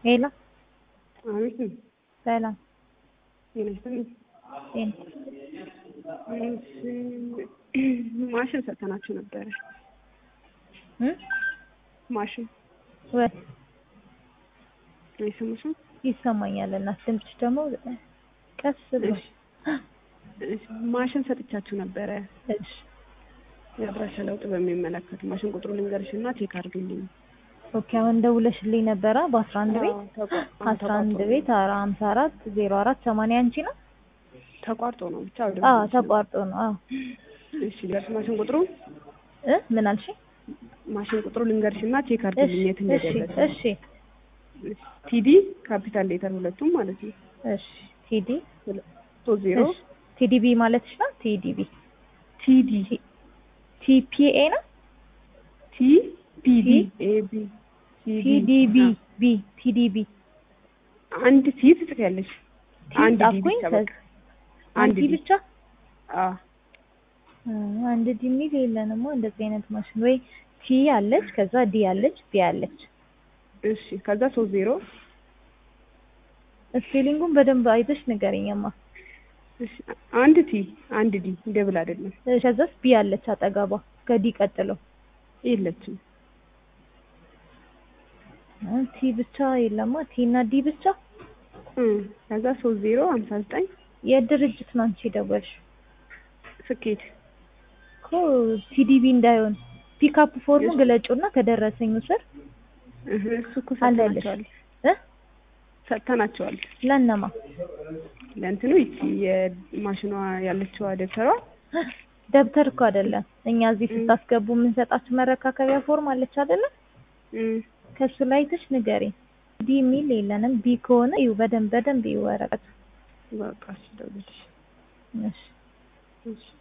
ሄሎ አቤት ሰላም ጤና ይስጥልኝ። ጤና እሺ፣ ማሽን ሰጥተናችሁ ነበረ። እ ማሽን ወይ አይሰማሽም? ይሰማኛል። እናት ድምፅሽ ደግሞ ቀስ ብሎ እሺ፣ እሺ፣ ማሽን ሰጥቻችሁ ነበረ። እሺ የአድራሻ ለውጥ በሚመለከት ማሽን ቁጥሩ ልንገርሽ እና ቼክ አድርግልኝ። ኦኬ አሁን ደውለሽልኝ ነበረ በአስራ አንድ ቤት አዎ፣ ተቋ- አስራ አንድ ተቋርጦ ቤት ኧረ ሀምሳ አራት ዜሮ አራት ሰማንያ አንቺ ነው? ተቋርጦ ነው ብቻ ወደ አዎ ተቋርጦ ነው። አዎ እሺ፣ ልንገርሽ ማሽን ቁጥሩ እ ምን አልሽ? ማሽን ቁጥሩ ልንገርሽ እና ቼክ አድርግልኝ የት እሺ እንደደረሰ። እሺ ቲዲ ካፒታል ሌተር ሁለቱም ማለት ነው። እሺ ቲዲ ሶስት ዜሮ እሺ ቲዲቢ ማለትሽ ነው? ቲዲቢ ቲዲ ቲፒኤ ነው? ቲ ፒዲ ቲ- ኤ ቢ ቲዲቢ ቢ ቲዲቢ አንድ ቲ ትጽፊያለሽ። ቲ አንድ ዲ ጻፍኩኝ። ብቻ ከዛ በቃ አንድ አንድ ዲ ብቻ አ አ፣ አንድ ዲ የሚል የለንም እንደዚህ አይነት ማሽን ወይ ቲ አለች ከዛ ዲ አለች ቢ አለች። እሺ ከዛ ሶስት ዜሮ ስፔሊንጉን በደንብ አይተሽ ንገረኝማ። እሺ አንድ ቲ አንድ ዲ ደብል አይደለም ከዛስ ቢ አለች አጠገቧ ከዲ ቀጥሎ የለችም። አ፣ ቲ ብቻ የለማ ቲ እና ዲ ብቻ እ ከዛ ሶስት ዜሮ ሀምሳ ዘጠኝ የድርጅት ነው አንቺ ደወልሽ ስኬት እኮ ቲዲቢ እንዳይሆን ፒካፕ ፎርሙ ግለጩና ከደረሰኝ ስር እህ እሱ እኮ አለልሽ ሰጥተናቸዋል እ ሰጥተናቸዋል። ለነማ ለእንትኑ ይቺ የማሽኗ ያለችዋ ደብተሯ ደብተር እኮ አይደለም እኛ እዚህ ስታስገቡ የምንሰጣችሁ መረካከቢያ ፎርም አለች አይደለም እ ከሱ ላይ አይተሽ ንገሪኝ ዲ የሚል የለንም ቢ ከሆነ ይኸው በደንብ በደንብ ይወረቀት በቃ እሺ ደውልልሽ እሺ እሺ